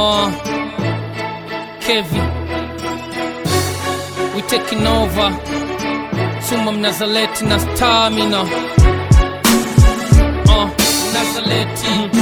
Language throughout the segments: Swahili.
Uh, Kevi, we taking over. Suma Mnazaleti na Stamina. Uh, Mnazaleti.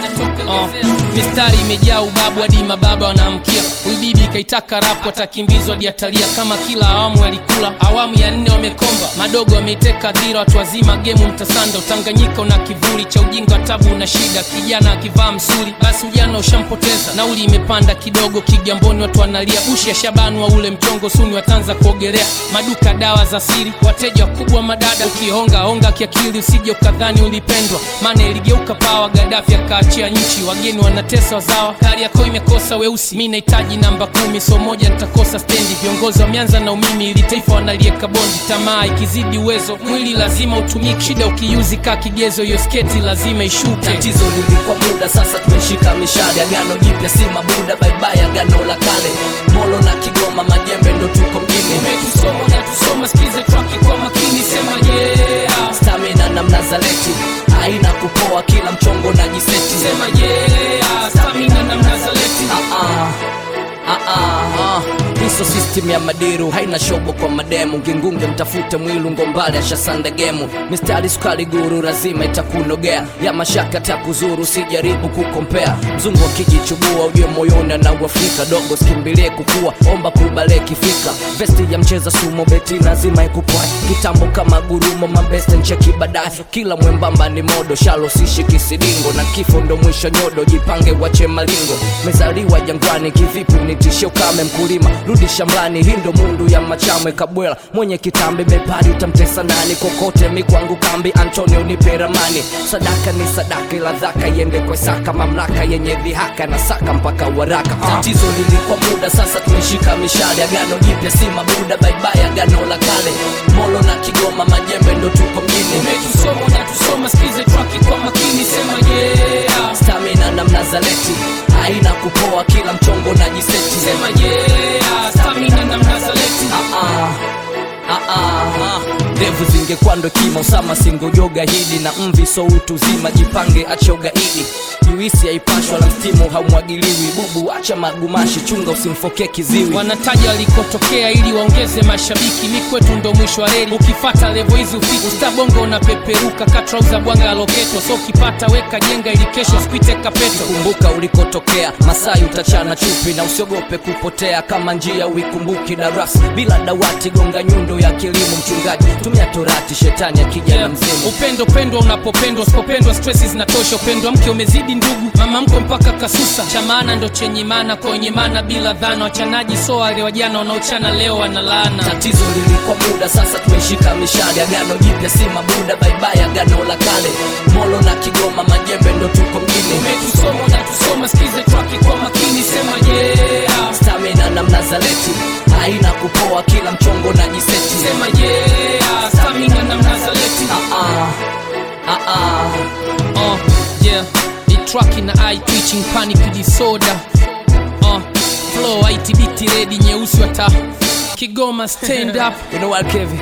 Uh, mistari imejaa ubabu hadi mababa wanaamkia. Huyu bibi kaitaka rapu, atakimbizwa hadi atalia kama kila awamu alikula. Awamu ya nne wamekomba, madogo wameiteka dhira, watu wazima gemu mtasanda. Utanganyika una kivuli cha ujinga, tabu na shida. Kijana akivaa msuri, basi ujana ushampoteza. Nauli imepanda kidogo, Kigamboni watu wanalia. Bushi ya Shabani wa ule mchongo, suni watanza kuogelea. Maduka dawa za siri, wateja wakubwa madada. Ukihonga honga kiakili, usije ukadhani ulipendwa, maana iligeuka pawa. Gadafi akaachia nchi, wageni wanatesa wazawa. Kariakoo imekosa weusi, mi nahitaji namba kumi, so moja nitakosa stendi. Viongozi wameanza na umimi, ili taifa wanalieka bondi. Tamaa ikizidi uwezo, mwili lazima utumike. Shida ukiuzi kaa kigezo, hiyo sketi lazima ishuke. tatizo lilikuwa muda sasa tumeshika mishale agano jipya si mabuda baibai agano la kale molo na kigoma majembe ndo tuko mjini Umetusoma na tusoma, sikize traki kwa makini, sema yeah, stamina na mnazaleti haina kupoa kila mchongo na jiseti sema yeah, stamina na Mnazaleti. Ah, ah. Ah, ah, ah. hiso system ya madiru haina shobo kwa mademu ngingunge mtafute mwilu ngombale ashasanda gemu mistari sukari guru lazima itakunogea ya mashaka takuzuru sijaribu kukompea mzungu akijichubua ujue moyoni anauafrika dogo skimbilie kukua omba kubale kifika vesti ya mcheza sumo beti lazima ikupwae kitambo kama gurumo mabeste ncheki baadaye kila mwembamba ni modo shalo sishi kisidingo na kifo ndo mwisho nyodo jipange wache malingo mezaliwa jangwani kivipi unitishe ukame mkulima rudi shambani hii ndo mundu ya machamwe kabwela mwenye kitambi bepari utamtesa nani kokote mikwangu kambi antonio nipe ramani sadaka ni sadaka ila dhaka iende kwa saka mamlaka yenye dhihaka na saka mpaka waraka tatizo lilikuwa muda sasa tumeshika mishale agano jipya si mabuda baibai agano la kale molo na kigoma majembe ndo tuko mjini Umetusoma na tusoma, sikize traki kwa makini, sema yeah, stamina na mnazaleti haina kupoa kila mchongo na jiseti sema yeah, stamina na Mnazaleti. Ah, ah, ah, ah. ndevu zingekuwa ndo kima usama singojoga hili na mvi so utu zima jipange acha ugaidi juisi haipashwa la mstimu haumwagiliwi bubu acha magumashi chunga usimfokee kiziwi wanataja walikotokea ili waongeze mashabiki mi kwetu ndo mwisho wa reli ukifata levo hizi ufiki ustabongo unapeperuka katrauza bwanga ya loketo so ukipata weka jenga ili kesho spite kapeto kumbuka ulikotokea masai utachana chupi na usiogope kupotea kama njia uikumbuki darasa bila dawati gonga nyundo ya kilimo mchungaji tumia torati shetani akija na mzimu upendo pendwa unapopendwa usipopendwa stresi zinatosha upendo wa mke umezidi ndugu mama mko mpaka kasusa cha maana ndo chenye maana kwenye maana bila dhana wachanaji so wale wajana wanaochana leo wanalaana tatizo lilikuwa muda sasa tumeshika mishale agano jipya si mabuda baibai agano la kale molo na kigoma majembe ndo tuko mjini umetusoma na tusoma sikize traki kwa makini sema yeah stamina na mnazaleti haina kupoa kila mchongo na jiseti sema yeah stamina na Mnazaleti ah, ah, ah, ah. uh, yeah ni traki na eye twitching panic disorder uh, flow itbt ready nyeusi wata Kigoma stand up You know what, Kevin?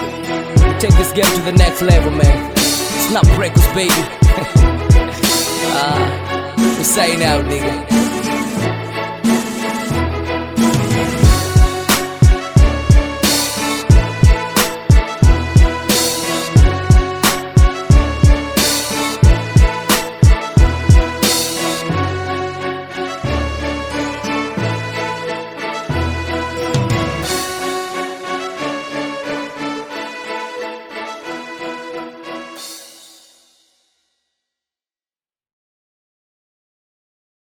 We take this game to the next level, man. It's not breakers, baby. uh, we sign out, nigga.